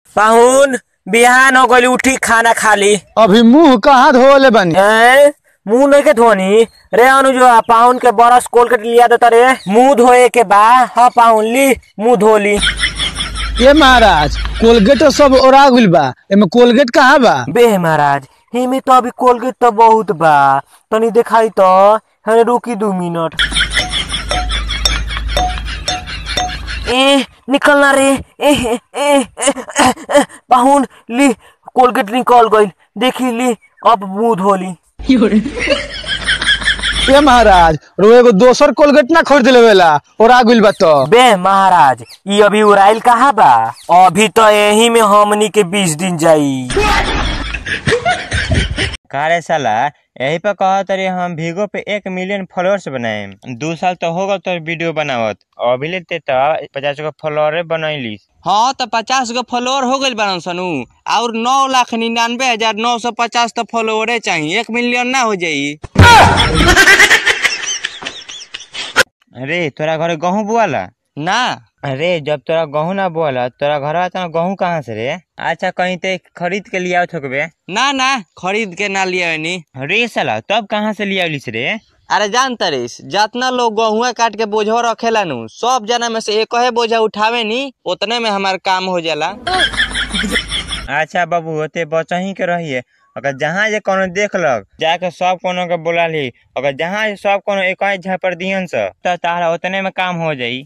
पाहुन बिहान हो गइल उठी खाना खाली अभी मुंह कहाँ धोले बनी हैं मुंह नहीं के धोनी रे अनुज पाहुन के बरस कोलगेट लिया देता रे मुंह धोए के बा हाँ पाहुन ली मुंह धो ली ये महाराज कोलगेट तो सब ओरा गइल बा एमे कोलगेट कहाँ बा बे महाराज हिमे तो अभी कोलगेट तो बहुत बा तनी दिखाई तो हने रुकी दू मिनट ए निकलना रे ए ए, ए, ए, ए, ए, पाहुन ली कोलगेट निकल गइल देखी ली अब मुंह धो ली ये महाराज रो एगो दोसर कोलगेट ना खरीद लेवेला ओरा गइल बा तो बे महाराज ये अभी उड़ाइल कहाँ बा अभी तो यही में हमनी के बीस दिन जाई कारे साला यही पे कहा तरी हम भीगो पे एक मिलियन फॉलोअर्स बनाए दू साल तो होगा तो वीडियो बनावत अभी लेते तो पचास गो फॉलोअर बनैली हाँ तो पचास गो फॉलोअर हो गइल बारन सनु और नौ लाख निन्यानवे हजार नौ सौ पचास तो फॉलोअरे चाहिए एक मिलियन ना हो जाई अरे तोरा घरे गहूँ बुआला ना अरे जब तोरा गहूँ ना बोला तोरा घर आता गहूँ कहाँ से रे अच्छा कहीं ते खरीद के लिया थोकबे ना ना खरीद के ना लिया नी रे साला तब कहाँ से लिया रे अरे जान तरीस जितना लोग गहुआ काट के बोझो रखेला नु सब जना में से एक ही बोझा उठावे नी उतने में हमार काम हो जाला अच्छा बाबू होते बचही के रहिए अगर जहाँ जे कोनो देखलक जाके सब कोनो के बोला ली अगर जहाँ जे सब कोनो एक ही झापर दियन से तो तारा उतने में काम हो जाई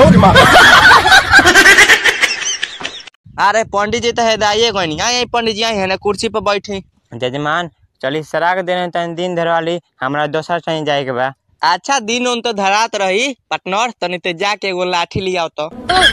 अरे पंडित जी तो हेदाइए गई आई पंडित जी आई है ना कुर्सी पर बैठी जजमान चली सराक देने तनी दिन धरवाली हमरा दोसर कहीं जाए के बा अच्छा दिन उन तो धरात रही पटनर तनी ते जाके एगो लाठी लिया तो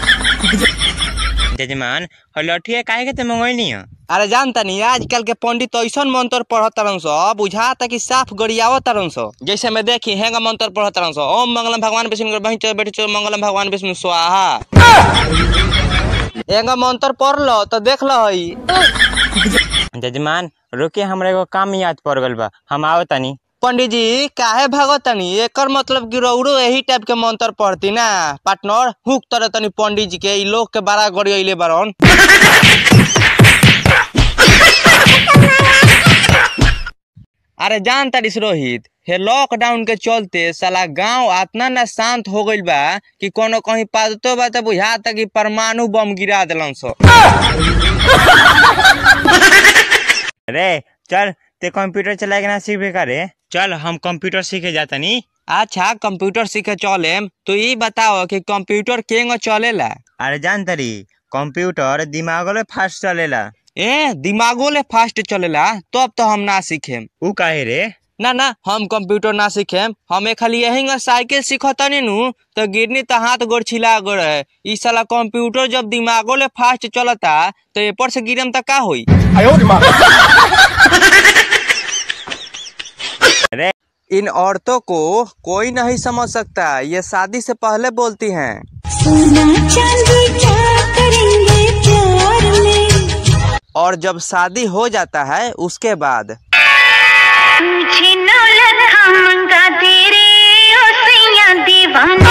जजमान और लठिया काहे के ते मंगोइनी है अरे जानता नहीं आजकल के पंडित ऐसन मंत्र पढ़त तरन सो बुझाता कि साफ गरियावत तरन सो जैसे मैं देखी हेंगा मंत्र पढ़त तरन सो ओम मंगलम भगवान विष्णु बही चल बैठ चल मंगलम भगवान विष्णु स्वाहा हेंगा मंत्र पढ़ लो तो देख लो हई जजमान रुके हमरा एगो काम याद पड़ गल बा हम आओ तनी पंडित जी काहे भागत तनी एकर मतलब कि रौरो यही टाइप के मंत्र पढ़ती ना पार्टनर हुक तरह तनी पंडित जी के ई लोग के बड़ा गरियले बारन अरे जान तारिस रोहित हे लॉकडाउन के चलते साला गांव इतना ना शांत हो गइल बा कि कोनो कहीं पादतो बा त बुझाता कि परमाणु बम गिरा देलन सो रे चल ते कंप्यूटर चलाए के ना सीखे का रे चल हम कंप्यूटर सीखे जातनी अच्छा कंप्यूटर सीखे चलेम तो ई बताओ कि कंप्यूटर केंग चलेला अरे जान तरी कंप्यूटर दिमागो ले फास्ट चलेला ए दिमागो ले फास्ट चलेला तब तो हम ना सीखेम ऊ काहे रे ना ना हम कंप्यूटर ना सीखेम हमें खाली यही साइकिल सीखतनी नु तो गिरनी तो हाथ गोड़ छिला गोड़ है ई साला कंप्यूटर जब दिमागो ले फास्ट चलता तो ए पर से गिरम तो का होई अरे इन औरतों को कोई नहीं समझ सकता ये शादी से पहले बोलती हैं सोना चांदी क्या करेंगे प्यार में और जब शादी हो जाता है उसके बाद तुझे नौलत मंगा तेरे ओ सैया दीवाने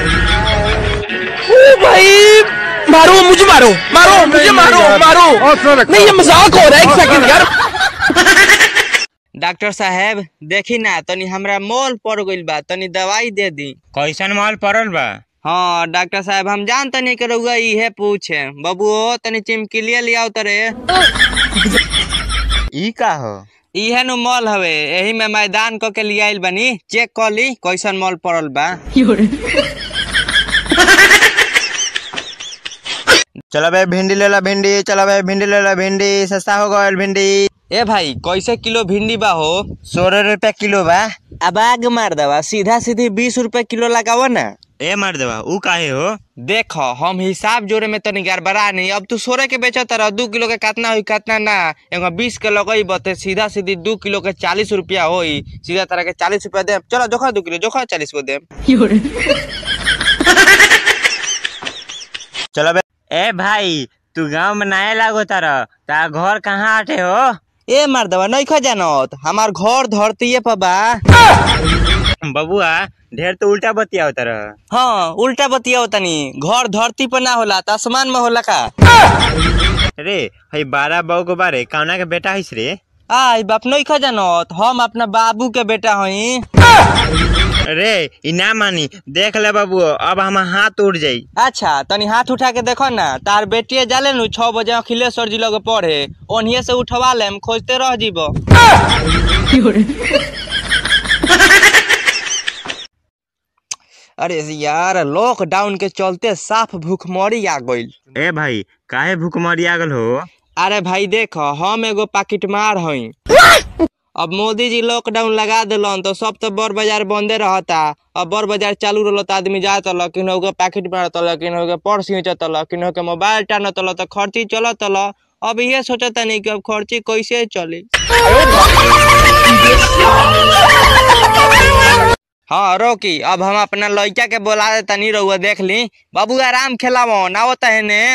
भाई मारो मुझे मारो मारो मुझे मारो मारो नहीं ये मजाक हो रहा है एक सेकंड यार डॉक्टर साहब देखी ना तनी हमरा मोल पड़ गइल बा तनी दवाई दे दी कैसन माल पड़ल बा हाँ डॉक्टर साहब हम जान तनी के रउआ इहे पूछे बबुओ तनी चिमकिलिया लियाओ तरे ई का हो इहे नु मॉल हवे एही में मैदान क के लियाइल बनी चेक कर ली कैसन मॉल पड़ल बा चलो भाई भिंडी ले ला भिंडी चलो भाई भिंडी ले ला भिंडी सस्ता हो गयल भिंडी ए भाई कैसे किलो भिंडी बा हो सोलह रुपया किलो बा अब आग मार दवा सीधा सीधी बीस रुपए किलो लगावा ना ए मार देवा ऊ काहे हो देख हम हिसाब जोड़े में तनी गड़बड़ा नहीं अब तू सोरे के बेचत रह दू किलो के कितना हुई कितना ना एगो बीस के लगई बते सीधा सीधी दू किलो के चालीस रुपया होई सीधा तरह के चालीस रुपया दे चलो जोखा दू किलो जोखा चालीस को दे चलो भाई ए भाई तू गांव में नया लागो तारा तार घर कहाँ आटे हो ए मार दवा नहीं खा जानत हमार घर धरतीये पर बा बबुआ ढेर तो उल्टा बतिया तारा हाँ उल्टा बतिया तनी घर धरती पर ना होला त आसमान में होला का रे हई बारह बहू को बारे कौना के बेटा हिस रे आई बाप नहीं खा जानत हम अपना बाबू के बेटा हई रे ई ना मानी देख ले बाबू अब हम हाथ उड़ जाई अच्छा तनी हाथ उठा के देखो ना तार बेटिए जाले नु छह बजे अखिलेश्वर जी लगे पढ़े ओनिए से उठवा लेम खोजते रह जीबो अरे यार लॉकडाउन के चलते साफ भूखमरी आ गइल ए भाई काहे भूखमरी आ गल हो अरे भाई देख हम एगो पाकिट मार हई अब मोदी जी लॉकडाउन लगा दिलन तो सब तो बड़ बाजार बंदे रहता अब बड़ बाजार चालू रहल तो आदमी जात ल किन्हो के पैकेट मारत ल किन्हो के पर्स खींचत ल किन्हो के मोबाइल टानत ल तो खर्ची चलत ल अब ये सोचता नहीं कि अब खर्ची कैसे चली हाँ रोकी अब हम अपना लड़का के बोला देता नहीं रहुआ देख ली बाबू आराम खेलावो ना होता है ने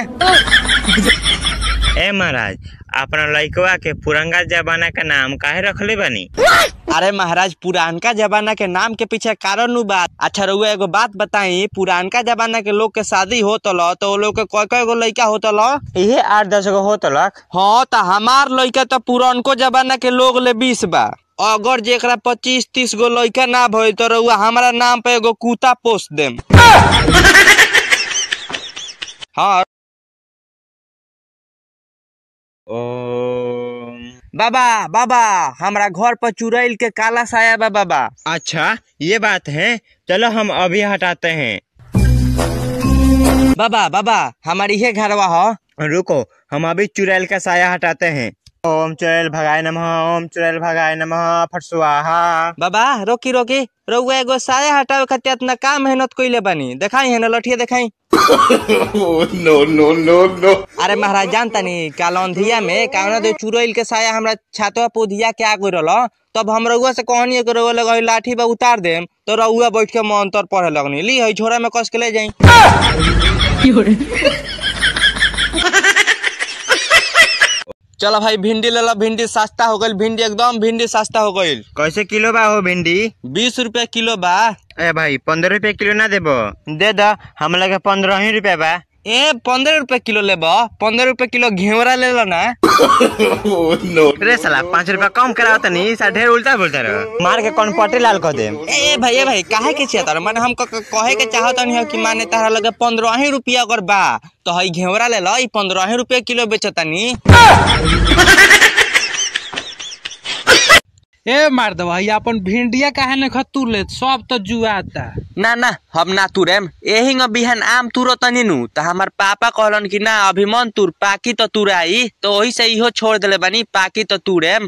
ए महाराज अपना लइकवा के पुरंगा जमाना का नाम काहे रखले बानी अरे महाराज पुरानका जमाना के नाम के पीछे कारण नु बात अच्छा रहुआ एगो बात बताई पुरानका जमाना के लोग के शादी होत ल तो वो लोग के कय कय गो लड़का होत ल इहे आठ दस गो हो तलक हाँ तो हमार लड़का तो पुरानको जमाना के लोग ले बीस बा अगर जेकरा पच्चीस तीस गो लड़का ना भइल तो रहुआ हमारा नाम पे एगो कुत्ता पोस देम हाँ ओम बाबा बाबा हमरा घर पर चुड़ैल के काला साया बा बाबा अच्छा ये बात है चलो हम अभी हटाते हैं बाबा बाबा हमारी ये घरवा हो रुको हम अभी चुड़ैल का साया हटाते हैं ओम चुड़ैल भगाय नमः ओम चुड़ैल भगाय नमः फट स्वाहा बाबा रोकी रोकी रउआ एगो साया हटावे खातिर इतना काम मेहनत कइले बानी देखाई है ना लठिया देखाई no, no, no, no. अरे महाराज जानता नी कालौंधिया में कावना दे चुड़ैल के साया हमरा छातवा पोधिया के आ गइल रहल तब हम रउआ से कहनी कि रउआ लगा लाठी बा उतार देम तो रउआ बैठ के मंतर पढ़े लगनी ली हई झोरा में कस के ले जाई चलो भाई भिंडी ले लो भिंडी सस्ता हो गइल भिंडी एकदम भिंडी सस्ता हो गइल कैसे किलो बा हो भिंडी बीस रुपया किलो बा ए भाई पंद्रह रुपए किलो ना देबो दे द हम लगे पंद्रह ही रुपया बा ए पंद्रह रुपए किलो लेब पंद्रह रुपए किलो घेवरा ले लो ना Oh, no. रे साला पाँच रुपया कम कराओ तनी सा ढेर उल्टा बोलता रहो मार के कौन पटे लाल कह दे ए ए भाई ए भाई काहे के छिया तार माने हम क- क- कहे के चाहत नहीं कि माने तारा लगे पंद्रह ही रुपया अगर बा तो हई घेवरा ले लो ई पंद्रह ही रुपया किलो बेचतानी ए मार दवा ये अपन भिंडिया काहे न खतुर ले सब तो जुआता ना ना हम ना तुरेम एही न बिहान आम तुरो तनी नु त हमार पापा कहलन कि ना अभी मन तुर पाकी तो तुराई तो वही से इहो छोड़ देले बानी पाकी तो तुरेम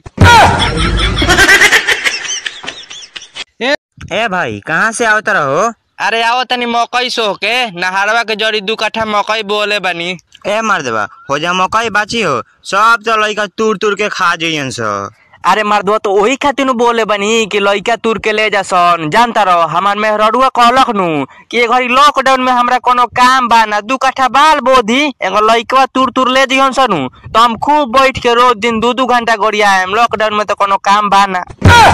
ए भाई कहाँ से आवत रहो अरे आओ तनी मकई सो के नहारवा के जड़ी दू कट्ठा मकई बोले बानी ए मार देबा हो जा मकई बाची हो सब तो लइका तूर तूर के खा जइयन सो अरे मर्दवा तो वही खातिर नु बोले बनी कि लइका तुर के ले जासन जानता रहो हमार मेहरडुआ कहलक नु कि ए घड़ी लॉकडाउन में हमरा कोनो काम बा ना दू कट्ठा बाल बोधी एगो लइकवा तुर तुर ले जइहन सनु तो हम खूब बैठ के रोज दिन दू दू घंटा गोड़ियाएम लॉकडाउन में तो कोनो काम बा ना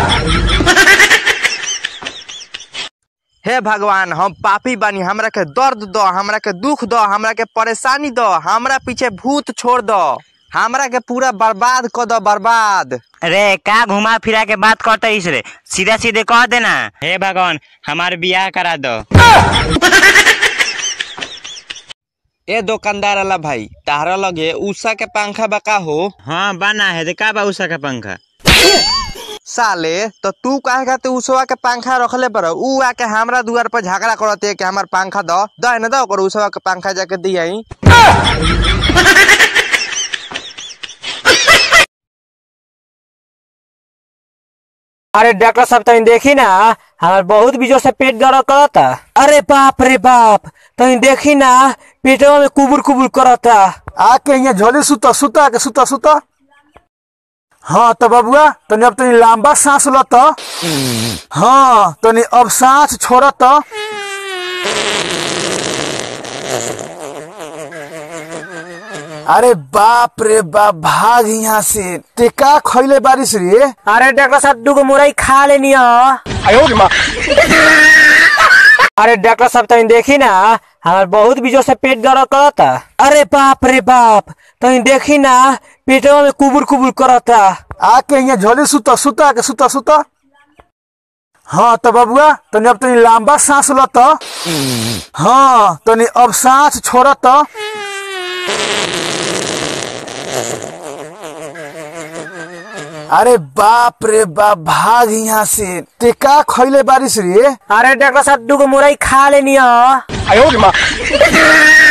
हे भगवान हम पापी बानी हमरा के दर्द दो हमरा के दुख दो हमरा के परेशानी दो हमरा पीछे भूत छोड़ दो हमरा के पूरा बर्बाद कर दो बर्बाद रे का घुमा फिरा के बात करते इस रे सीधा सीधे कह देना हे भगवान हमार बियाह करा दो ए दुकानदार वाला भाई तारा लगे उषा के पंखा बका हो हाँ बना है का बा उषा का पंखा साले तो तू काहे खातिर उषवा के पंखा रखले पर ऊ आके हमरा दुआर पर झगड़ा करते कि हमार पंखा दो दो न दो ओकर उषवा के पंखा जाके दियाई अरे डॉक्टर साहब तनी देखी ना हमार बहुत बीजों से पेट दर्द करता अरे बाप रे बाप तनी देखी ना पेटवा में कुबुर कुबुर करता आके यहाँ झोली सुता सुता के सुता सुता हाँ तो बबुआ तनी अब तनी लंबा सांस ल त हाँ तनी अब सांस छोड़ त अरे बाप रे बाप भाग यहाँ से ते का खैले बारिश रे अरे डॉक्टर साहब दूगो मुरई खा लेनी ह अरे डॉक्टर साहब तनी देखी ना हमार बहुत बीजों से पेट दर्द करता अरे बाप रे बाप तनी देखी ना पेटवा में कुबुर कुबुर करता आके यहाँ झोली सुता सुता के सुता सुता हाँ तो बबुआ तनी अब तनी लंबा सांस ल त हाँ तनी अब सांस छोड़ त अरे बाप रे बाप भाग यहाँ से ते का खैले बारिश रे अरे डॉक्टर साहब दूगो मुरई खा लेनी ह